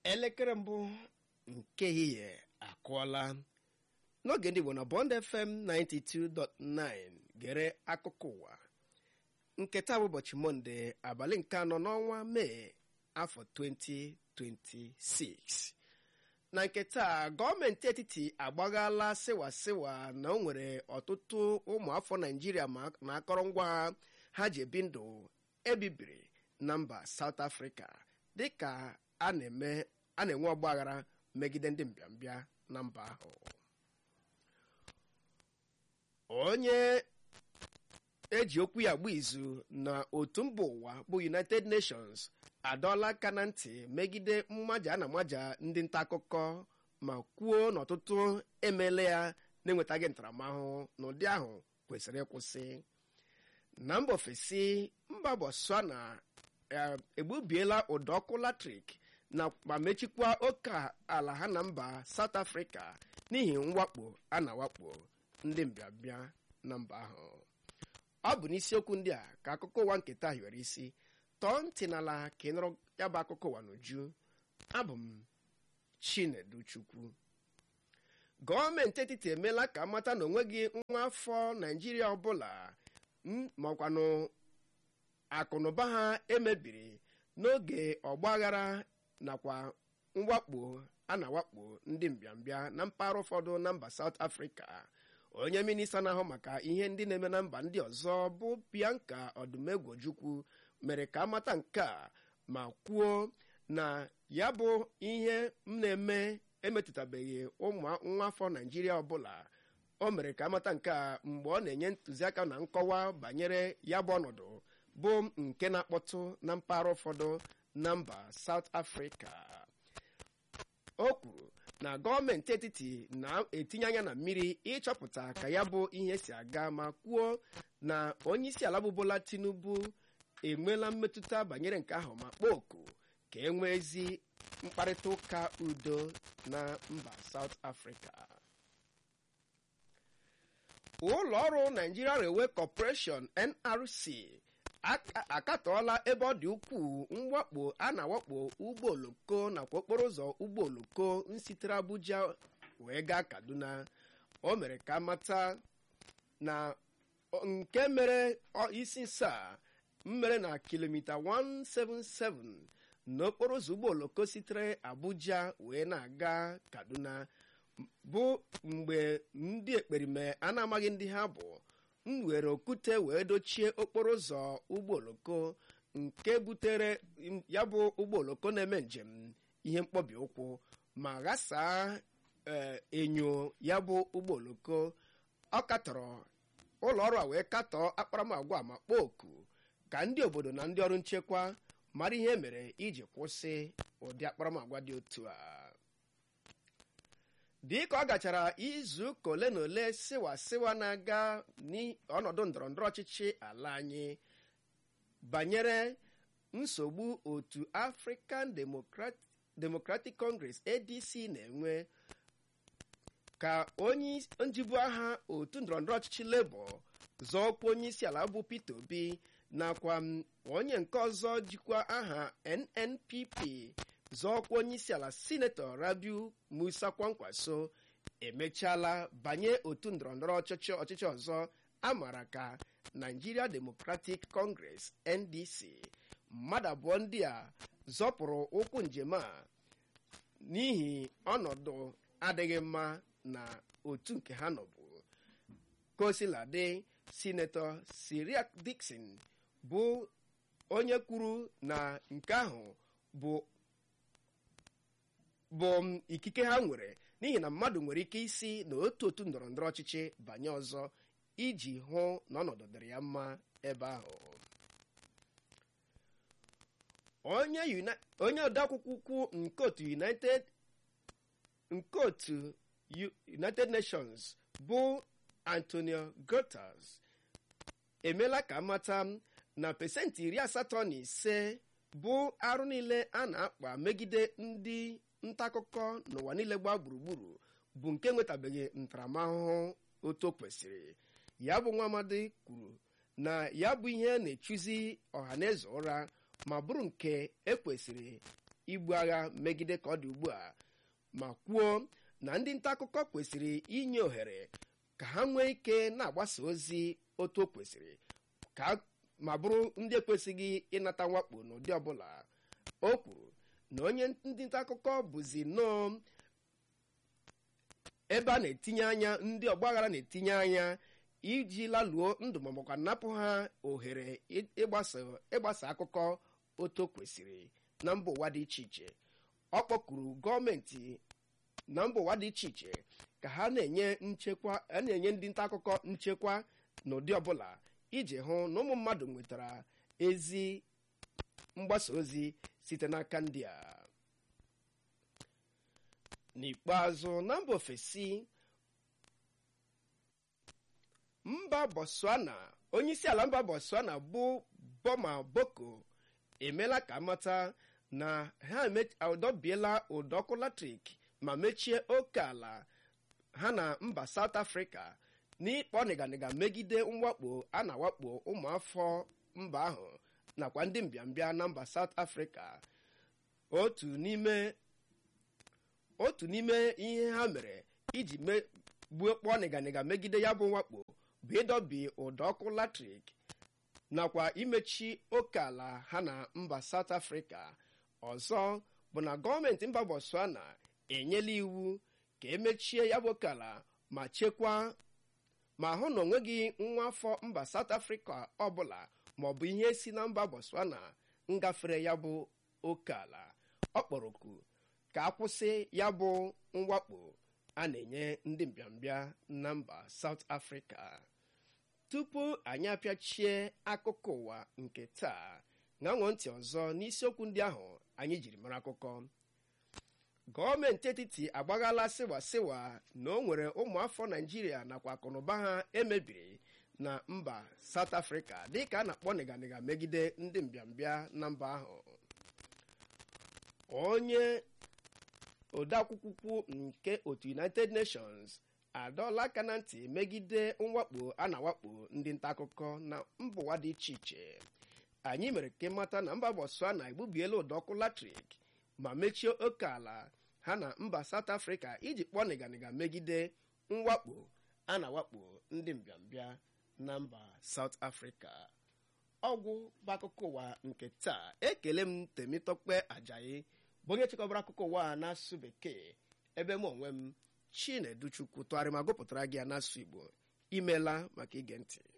elekere mbụ nke ehihie akụọla n'oge ndị Igbo na Bond FM 92.9 gere akụkọ ụwa nke taa bụ ụbọchị mọnde abalị nke anọ n'ọnwa mee afọ 2026 na nke taa gọọmenti etiti agbaghala sịwasịwa na o nwere ọtụtụ ụmụafọ naijiria na akọrọngwa ha ji ebi ndụ ebibiri na mba South Africa dịka a na-enwe ọgbaghara megide ndị mbịambịa na mba ahụ onye eji okwu ya agba izu na otu mba ụwa bụ United Nations adọọla aka na ntị megide mmaja na amaja ndị nta akụkọ ma kwuo n'ọtụtụ emeela ya na-enwetaghị ntaramahụhụ n'ụdị ahụ kwesịrị ịkwụsị na mba ofesi mba Botswana egbubiela ụdọ ọkụ latrik na ma mechikwa oke ala ha na mba South Africa n'ihi mwakpo a na-awakpo ndị mbịambịa na mba ahụ ọ bụ n'isiokwu ndị a ka akụkọ ụwa nke taa hiwere isi tọọ ntị n'ala ka ị nụrụ ya bụ akụkọ ụwa n'uju abụ m Chinedu Chukwu gọọmenti etiti emeela ka amata na onweghị nwa afọ Naịjirịa ọbụla makwanụ akụnụba ha emebiri n'oge ọgbaghara nakwa mwakpo a na-awakpo ndị mbịambịa na mpaghara ụfọdụ na mba South Africa onye minista na-ahụ maka ihe ndị na-eme na mba ndị ọzọ bụ Bianca Odumegwojukwu mere ka amata nke a ma kwuo na ya bụ ihe m na-eme emetụtabeghị ụmụ nwa afọ Naịjirịa ọbụla o mere ka amata nke a mgbe ọ na-enye ntụziaka na nkọwa banyere ya bụ ọnọdụ bụ nke na-akpọtụ na mpaghara ụfọdụ na mba South Africa o kwuru na gọọmenti etiti na-etinye anya na mmiri ịchọpụta ka ya bụ ihe si aga ma kwuo na onyeisi ala bụ Bola Tinubu enweela mmetụta banyere nke ahụ ma kpọọ oku ka e nwee ezi mkparịta ụka udo na mba South Africa ụlọ ọrụ Nigeria Railway Corporation NRC akatọọla ebe ọ dị ukwuu mwakpo a na-awakpo ụgbọ oloko nakwa okporo ụzọ ụgbọ oloko nsitere Abuja wee gaa Kaduna o mere ka mata na nke mere isi nsaa mmere na kilomita 177 n'okporo ụzọ ụgbọ oloko sitere Abuja wee na-aga Kaduna bụ mgbe ndị ekperime a na-amaghị ndị ha bụ m were okwute wee dochie okporo ụzọ ụgbọ oloko nke butere ya bụ ụgbọ oloko na-eme njem ihe mkpọbi ụkwụ ma ghasaa enyo ya bụ ụgbọ oloko ọ katọrọ ụlọ ọrụ a wee katọọ akparamagwa ma kpọọ oku ka ndị obodo na ndị ọrụ nchekwa mara ihe mere iji kwụsị ụdị akparamagwa dị otu a dịka ọ gachara izu ụka ole na ole sịwa sịwa na-aga n'ọnọdụ ndọrọndọrọ ọchịchị ala anyị banyere nsogbu otu African Democratic Congress ADC na-enwe ka onye njibu aha otu ndọrọndọrọ ọchịchị Labour zọọkwa onye isi ala bụ Peter Obi nakwa onye nke ọzọ jikwa aha NNPP zọọkwa onye isi ala sinetọ Rabiu Musa Kwankwaso emechaala banye otu ndọrọndọrọ ọchịchị ọchịchị ọzọ a maara ka Nigeria Democratic Congress NDC mmadụ abụọ ndị a zọpụrụ ụkwụ njem a n'ihi ọnọdụ adịghị mma na otu nke ha nọbụ kosiladị sinetọ Siriak Dixon bụ onye kwuru na nke ahụ bụ bụ ikike ha nwere n'ihi na mmadụ nwere ike isi na otu otu ndọrọ ndọrọ ọchịchị banye ọzọ iji hụ na ọnọdụ dịrị ya mma ebe ahụ onye odeakwụkwọ ukwu nke otu United nke otu United Nations bụ Antonio Guterres emeela ka amata na pesentị iri asatọ na ise bụ arụ niile a na-akpa megide ndị nta akụkọ n'ụwa niile gbaa gburugburu bụ nke nwetabeghị ntaramahụhụ otu o kwesịrị ya bụ nwa amadi kwuru na ya bụ ihe na-echuzi ọha na eze ụra ma bụrụ nke ekwesịrị ibu agha megide ka ọ dị ugbu a ma kwuo na ndị nta akụkọ kwesịrị inye ohere ka ha nwee ike na-agbasa ozi otu o kwesịrị ka ma bụrụ ndị ekwesịghị ịnata mwakpo n'ụdị ọbụla o kwuru na onye ndị nta akụkọ bụzi nnọọ ebe a na-etinye anya ndị ọgbaghara na-etinye anya iji laluo ndụ ma ọbụkwa napụ ha ohere ịgbasa akụkọ otu kwesịrị na mba ụwa dị iche iche ọ kpọkuru gọọmenti na mba ụwa dị iche iche ka ha na-enye nchekwa a na-enye ndị nta akụkọ nchekwa n'ụdị ọbụla iji hụ na ụmụ mmadụ nwetara ezi mgbasa ozi site n'aka ndị a n'ikpeazụ na mba ofesi mba botswana onyeisi ala mba botswana bụ boma boko emeela ka mata na ha adọbiela ụdọ ọkụ latrik ma mechie oke ala ha na mba south africa n'ịkpọ nịganịga megide mwakpo a na-awakpo ụmụafọ mba ahụ nakwa ndị mbịambịa na mba south africa otu n'ime otu n'ime ihe ha mere iji gbuo kpọọ nịganịga megide ya bụ mwakpo bụ ịdọbi ụdọ ọkụ latrik nakwa imechi oke ala ha na mba south africa ọzọ bụ na gọọmenti mba botswana enyela iwu ka emechie ya bụ oke ala ma chekwaa ma hụ na onweghị nwa afọ mba south africa ọbụla maọbụ ihe si na mba botswana ngafere ya bụ oke ala ọ kpọrọ oku ka akwụsị ya bụ mwakpo a na-enye ndị mbịambịa na mba south africa tupu anyị apịachie akụkọ ụwa nke taa ṅanwọ ntị ọzọ n'isiokwu ndị ahụ anyị jiri mara akụkọ gọọmenti etiti agbaghala sịwasịwa na o nwere ụmụafọ naijiria nakwa akụnụba ha emebiri na mba south africa dịka a na-akpọ nịganịga megide ndị mbịambịa na mba ahụ onye odeakwụkwọ nke otu united nations adọọla aka na ntị megide mwakpo a na-awakpo ndị nta akụkọ na mba ụwa dị iche iche anyị mere ka ịmata na mba botswana egbubiela ụdọ ọkụ latrik ma mechie oke ala ha na mba south africa iji kpọọ nịganịga megide mwakpo a na-awakpo ndị mbịambịa na mba south africa ọgwụ bụ akụkọ ụwa nke taa ekele m temitokpe ajayi bụ onye chịkọbara akụkọ ụwa a n'asụsụ bekee ebe m onwe m chineduchukwu tụgharị ma gụpụtara gị ya n'asụsụ igbo imeela maka ige ntị